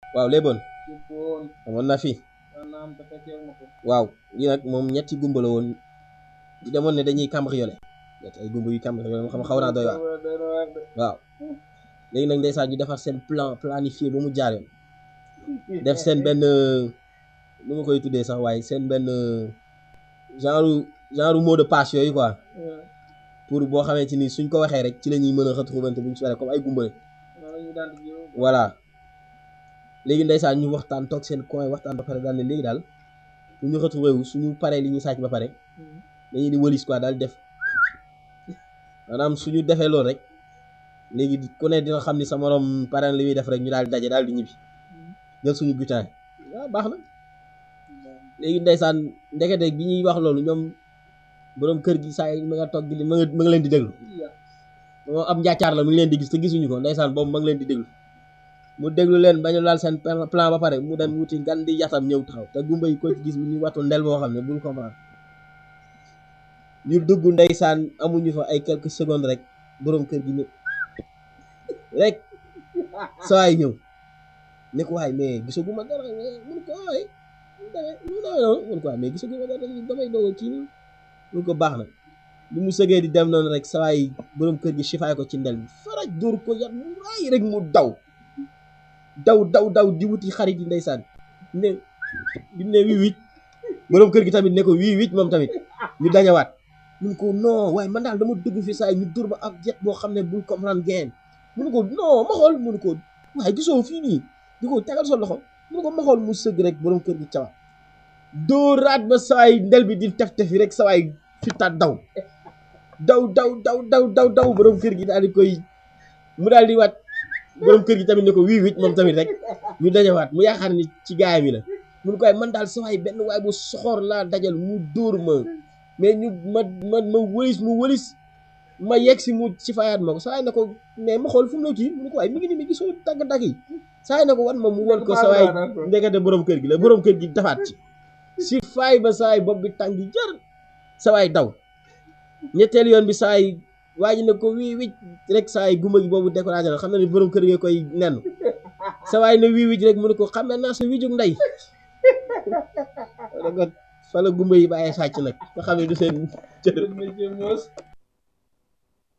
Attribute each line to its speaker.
Speaker 1: waaw léeboon
Speaker 2: jubboon
Speaker 1: amoon na fi
Speaker 2: maanaam te fekkeewu ma ko
Speaker 1: waaw lii nag moom ñetti gumba la woon di demoon ne dañuy cambriolé ñetti ay gumba yu cambriolé moom xam xaw naa doy waar
Speaker 2: doy na waar de
Speaker 1: waaw léegi nag ndeysaan ñu defar seen plan planifié ba mu jaar yoon def seen benn nu ma koy tuddee sax waaye seen benn genre genre mot de passe yooyu quoi pour boo xamante ni suñ ko waxee rek ci la ñuy mën a retrouver buñ ci waree comme ay gumba lañ
Speaker 2: noonu ñu daan di jiw
Speaker 1: voilà léegi ndeysaan ñu waxtaan toog seen coin waxtaan ba pare daal ne léegi daal bu ñu retrouver wu suñu paree li ñuy sàcc ba pare dañuy di wëlis quoi daal def maanaam suñu defee loolu rek léegi ku ne dina xam ni sa morom pare na li muy def rek ñu daal di daje daal di ñibbi jël suñu butin waaw baax na léegi ndeysaan ndekete bi ñuy wax loolu ñoom borom kër gi saa yi ma nga toog di ma nga ma nga leen di déglu moom ab njaacaar la mu ngi leen di gis te gisuñu ko ndeysaan boobu ma ngi leen di déglu mu déglu leen ba ñu laal seen plan ba pare mu dem wuti gan di yatam ñëw taxaw te gumba yi ko ci gis ñu wattu ndel boo xam ne bul comprendre ñu dugg ndeysaan amuñu fa ay quelques secondes rek borom kër gi ñëw rek saa yi ñëw ne ko waay mais gisaguma dara mun ko waay mu ne mun ko waay mais gisaguma dara damay doog kii nii mun ko baax na bi mu sëgee di dem noonu rek saa yi borom kër gi sifaay ko ci ndel bi faraj dóor ko yat mu raay rek mu daw daw daw daw di wuti xarit yi ndeysaan ne bi mu ne wii wicc borom kër gi tamit ne ko wii wicc moom tamit ñu dajawaat mun ko non waaye man daal dama dugg fi saa yi ñu dur ma ab jet boo xam ne bul comprendre geen mun ko non ma xool mun ko waaye gisoo fii nii di ko tegal sa loxo mun ko ma xool mu sëgg rek borom kër gi cawaat dóoraat ba saa yi ndel bi di tef tefi rek saa yi fittaat daw daw daw daw daw daw daw borom kër gi daal di koy mu daal di waat borom kër gi tamit ne ko wii wicc moom tamit rek ñu dajawaat mu yaakaar ni ci gaay mi la mun ko waaye man daal sa waay benn waay bu soxor laa dajal mu dóor ma mais ñu ma ma ma wëlis mu wëlis ma yegg si mu ci fayaat ma ko saa waay na ko mais ma xool fu mu la kii mu ne ko waaye mi ngi ni mi gisoo dagg-dagg yi saa waay na ko wan ma mu won ko sa waay ndekete borom kër gi la borom kër gi dafaat ci si faay ba saa waay bopp bi tàng jër sa waay daw ñetteel yoon bi saa yi waa ji ne ko wii wicc rek saa yi gumba gi boobu découragé na xam na ni borom kër gi koy nen sa waay ne wii wicc rek mu ne ko xam ne naa sa wijug ndey da ko fa la gumba yi bàyyee sàcc nag nga xam ne du seen cër
Speaker 2: métier moos